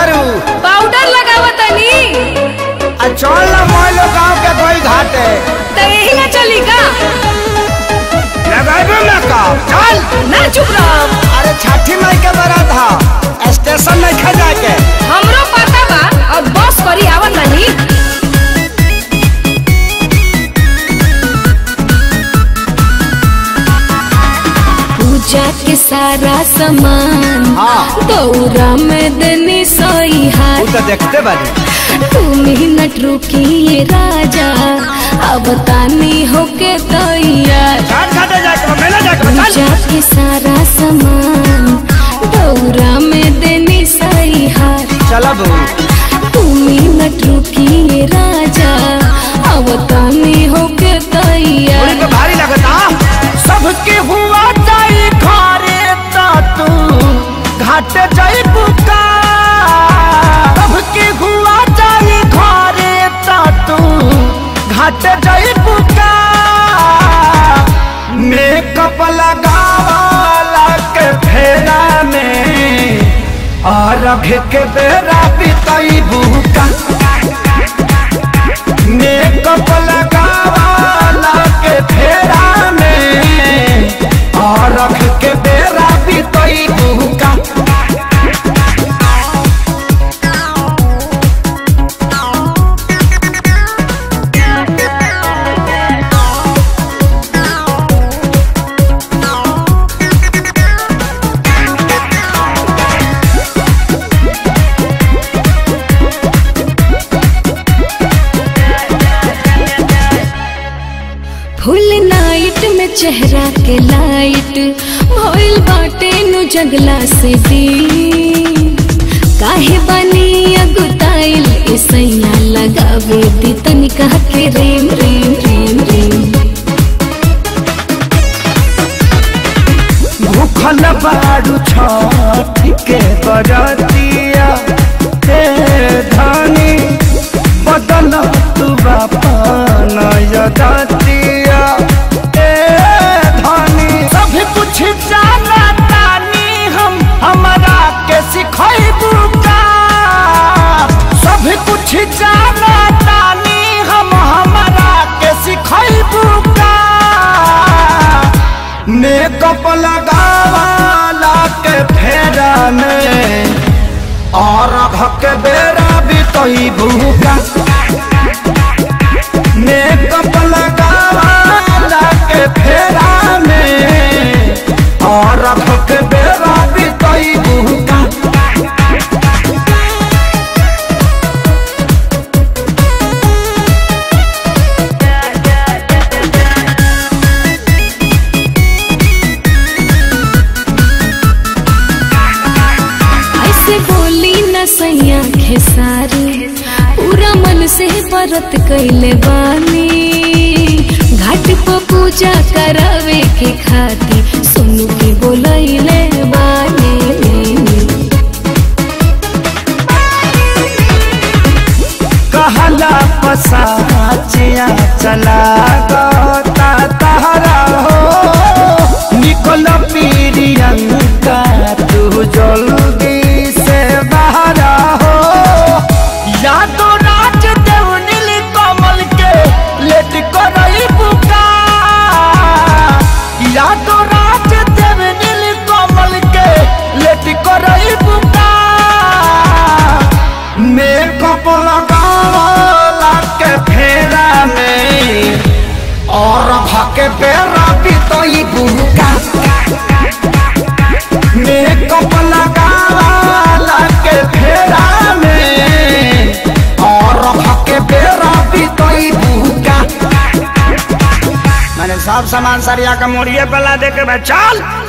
तारू पाउडर लगावतनी आ चल ना मोइलो गांव के कोई घाटे त यही ना चली का लगाइबे ना का चल ना चुप रहो अरे छठी माई के बारात हा स्टेशन नहीं खा जाके हमरो पता बा और बस करी आवत नहीं पूजा के सारा सामान हाँ। दौरा में देनी सोई तू हाथ तो देखते बानी तू मिनट रुकिए राजा अब तानी होके तैयार घाट घाटे जाके मेला जाके चल पूजा के सारा सामान दौरा में देनी सही हार चला बू तू मिनट रुकिए राजा अब तानी होके पूरी तैयार पे भारी लगता सबके हुआ जाई घरे ता तू घाटे जाई बुका सबके हुआ जाई घरे ता तू घाटे जाई बुका मेकअप लगावाला के फेरा में और के बेरा बिताई बुका मेकअप लगावाला के फेरा में और रख के बेरा बीतई बुका फुल नाइट में चेहरा के लाइट भइल बाटे नु जगला से दी काहे बनी अगुताइल ऐसैया लगावे दी तनिका के रेम रेम रेम रेम भूखल बारू छठ के बरतिया हे धनी बदल तू बापन यदतिया ए धनी सब कुछ जाना तानी हम हमरा के सिखैबू का सब कुछ जाना तानी हम हमरा के सिखैबू का मेकअप लगावाला के फेरा में और के बेरा भी तो ही भूखा मेकअप लगावाला के फेरा में और के बेरा भी तो ही भूखा ऐसे बोली न सैया खेसारी पूरा मन से व्रत कैले बानी घाट पर पूजा करावे के खाती सुनु के बोलैले बानी कहला पसाचिया चला गता तहरा हो निकल पीरियंका तू जल्दी से बाहर हो या तो राज देव नील कमल के लेट करई बुका या तो राज देव नील कमल के लेट करई बुका मेकअप लगावला के फेरा में और भके बेरा बीतई बुका मेकअप लगावला के फेरा में और भके बेरा बीतई बुका मैंने सब सामान सरिया का मोड़िए पला दे के भाई चल